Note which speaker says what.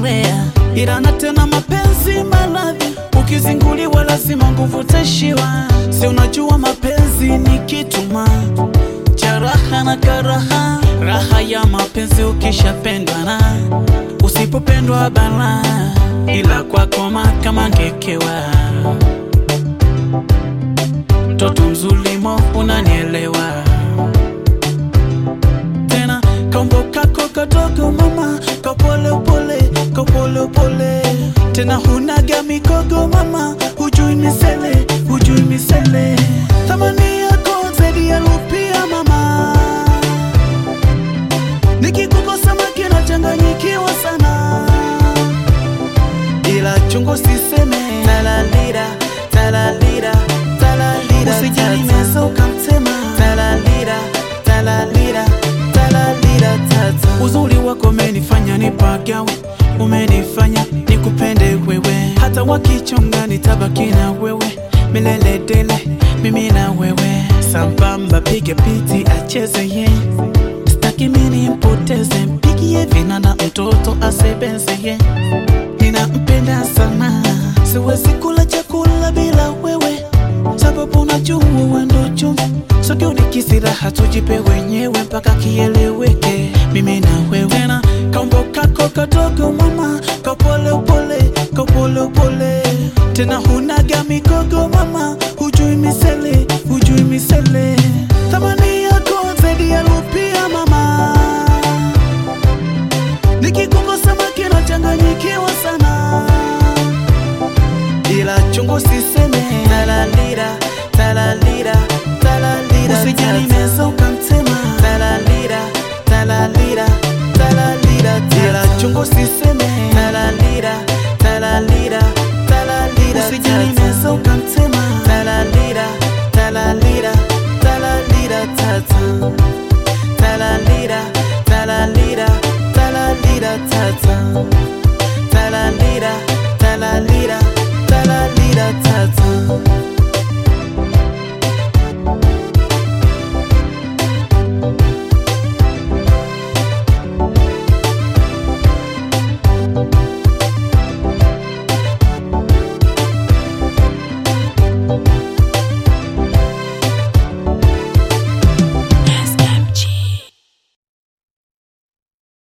Speaker 1: kuzoelea, ila na tena mapenzi maradhi, ukizinguliwa lazima nguvu tashiwa. Si unajua mapenzi ni kituma cha raha na karaha, raha ya mapenzi ukishapendwa na usipopendwa bala, ila kwako kama ngekewa mtoto mzulimo unanielewa tena kaumbo kako kadogo mama kapolepole kapolepole tena hunaga mikogo mama hujui misele hujui misele thamani yako zaidi ya rupia mama nikikukosa makina changanyikiwa sana ila chungu siseme talalira talalira talalira usijali meza ukamtema talalira talalira talalira tata uzuri wako umenifanya nipagawe umenifanya nikupende wewe hata wakichonga nitabaki na wewe milele dele mimi na wewe sambamba piga piti acheze ye staki mini mpoteze mpigie vinana mtoto asebenze ye ninampenda sana siwezi kula chakula bila wewe sababu najua wendo chumvi sokio nikisiraha tujipe wenyewe mpaka kieleweke mimi na wewe tena kaumbo kako kadogo mama kapolepole kapolepole tena hunaga migogo mama hujui misele hujui misele thamani yako zaidi ya rupia mama nikikukosa makina changanyikiwa sana ila chungu siseme talalira talalira talalira usijali meza ukamtema talalira talalira talalira ila chungu siseme talalira talalira talalira usijali meza ukamtema talalira talalira talalira tata talalira talalira talalira tata